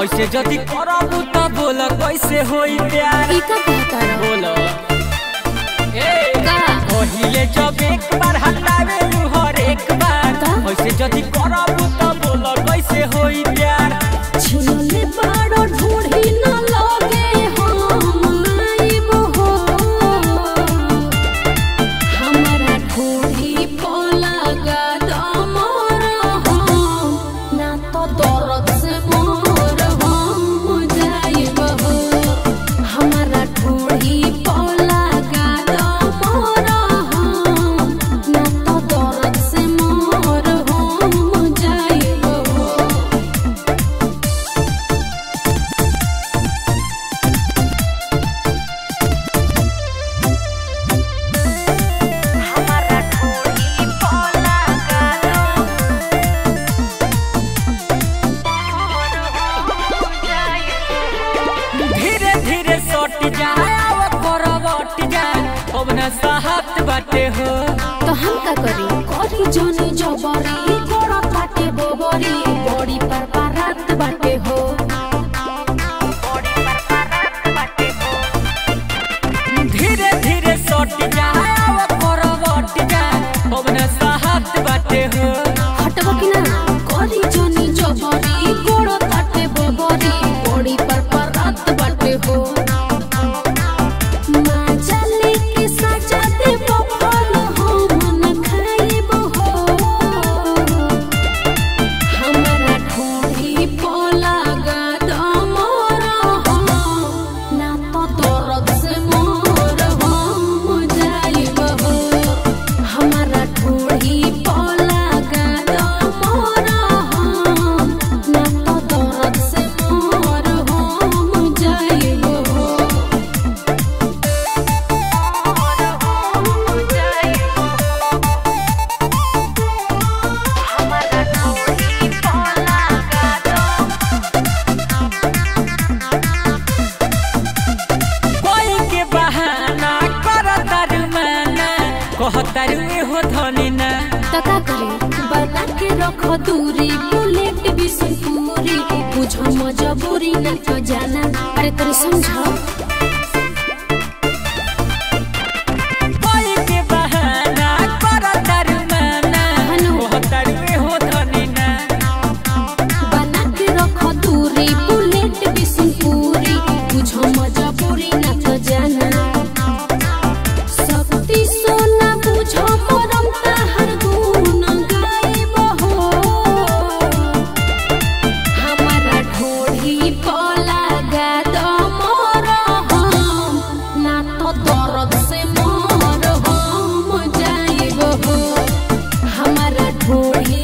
ऐसे जदी करबू त बोल कैसे होई प्यार ई का कहता रहो बोल ए का पहिले जब एक बार हटावे लू हर एक बार का? ऐसे जदी करबू त बोल कैसे होई प्यार छिलले बाड़ो ढूढ़ी न लगे हम आइबो हो हमरा ढूढ़ी पो लगा दमर हो ना तो दर्द से मोर हम जाइबो हो हमरा ढूढ़ी पो लगा दमर हो ना तो दर्द से मोर हम जाइबो हो हमारा ढोली पोला गालो धीरे धीरे सट जाए अब करवट जाए अब न साहत बाटे हो तो हम का करी करी जनी जबरी गोड़ा काटे बोबरी बड़ी पर पारत बाटे हो धीरे धीरे सट जाए अब करवट जाए अब न साहत बाटे हो हटबो कि ना करी जनी जबरी गोड़ा काटे बोबरी बड़ी पर पारत बाटे हो माजले के सजा दे बफल हो मन खाइबो हो हमरा ढूढ़ी पोला गाद मोर हो ना तो दर्द से मोर हम जाइब हो हमरा ढूढ़ी पोला गाद मोर हो ना तो दर्द से मोर हम जाइब हो कोई के बहाना कर तारू माना कह तारू हो धनी ना तका करे बना के रख दूरी बुलेट भी पूरी बुझ मजबूरी न तो जाना अरे तोरे समझ कोई के बहाना कर तारू माना हनु। कह तारू हो धनी ना बना के रख दूरी बुलेट भी पूरी बुझ मजबूरी न तो जाना शक्ति सोना बुझ परम ताहर गुण गाइब हो हमारा ढोढ़ी पोला गाद मोर हम ना तो दर्द से मोर हम जाइब हो हमारा ढोढ़ी